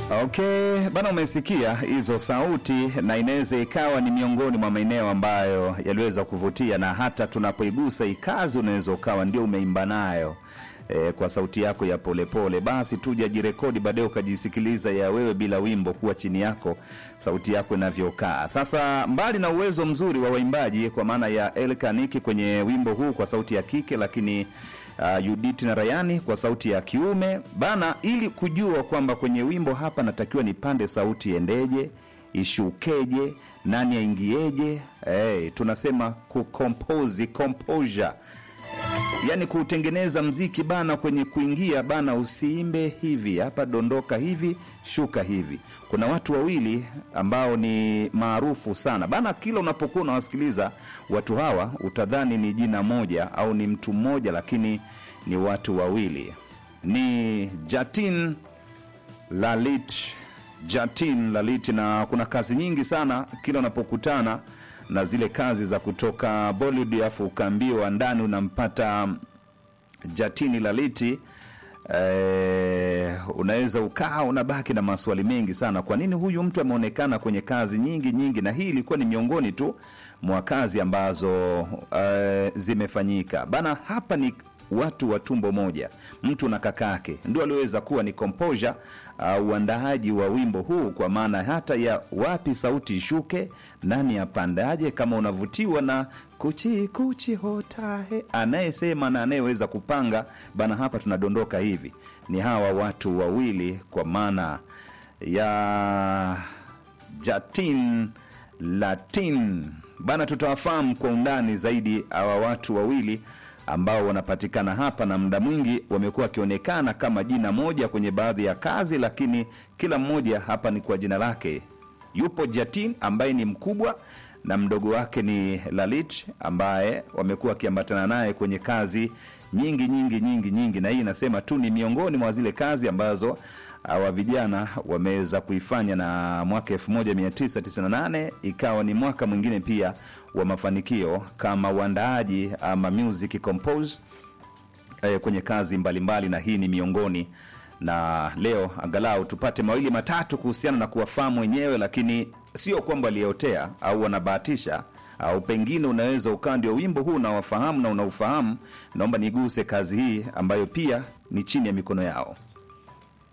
Okay, bana, umesikia hizo sauti, na inaweza ikawa ni miongoni mwa maeneo ambayo yaliweza kuvutia, na hata tunapoigusa ikazi, unaweza ukawa ndio umeimba nayo e, kwa sauti yako ya polepole pole. Basi tuja jirekodi baadaye ukajisikiliza ya wewe bila wimbo kuwa chini yako sauti yako inavyokaa. Sasa mbali na uwezo mzuri wa waimbaji kwa maana ya Elkaniki kwenye wimbo huu kwa sauti ya kike, lakini uh, Judith na Rayani kwa sauti ya kiume bana, ili kujua kwamba kwenye wimbo hapa natakiwa nipande sauti endeje, ishukeje, nani aingieje. Hey, tunasema kucompose composure yaani kutengeneza mziki bana, kwenye kuingia bana, usiimbe hivi hapa, dondoka hivi, shuka hivi. Kuna watu wawili ambao ni maarufu sana bana, kila unapokuwa unawasikiliza watu hawa utadhani ni jina moja au ni mtu mmoja, lakini ni watu wawili, ni Jatin Lalit, Jatin Lalit, na kuna kazi nyingi sana kila unapokutana na zile kazi za kutoka Bollywood, afu ukaambiwa ndani unampata Jatini Laliti. Eh, unaweza ukaa unabaki na maswali mengi sana. Kwa nini huyu mtu ameonekana kwenye kazi nyingi nyingi? Na hii ilikuwa ni miongoni tu mwa kazi ambazo eh, zimefanyika bana. Hapa ni watu wa tumbo moja, mtu na kakake ndio aliweza kuwa ni composure au uh, uandaaji wa wimbo huu, kwa maana hata ya wapi sauti ishuke, nani apandaje, kama unavutiwa na kuchi kuchi hotahe, anayesema na anayeweza kupanga bana. Hapa tunadondoka hivi, ni hawa watu wawili, kwa maana ya Jatin Latin bana. Tutawafahamu kwa undani zaidi hawa watu wawili ambao wanapatikana hapa na muda mwingi wamekuwa wakionekana kama jina moja kwenye baadhi ya kazi, lakini kila mmoja hapa ni kwa jina lake. Yupo Jatin ambaye ni mkubwa na mdogo wake ni Lalit ambaye wamekuwa wakiambatana naye kwenye kazi nyingi nyingi nyingi nyingi, na hii inasema tu ni miongoni mwa zile kazi ambazo hawa vijana wameweza kuifanya, na mwaka 1998 ikawa ni mwaka mwingine pia wa mafanikio kama uandaaji ama music compose eh, kwenye kazi mbalimbali mbali, na hii ni miongoni na leo angalau tupate mawili matatu kuhusiana na kuwafahamu wenyewe, lakini sio kwamba waliotea au wanabahatisha au pengine unaweza ukawa ndio wimbo huu unawafahamu na unaufahamu. Naomba niguse kazi hii ambayo pia ni chini ya mikono yao.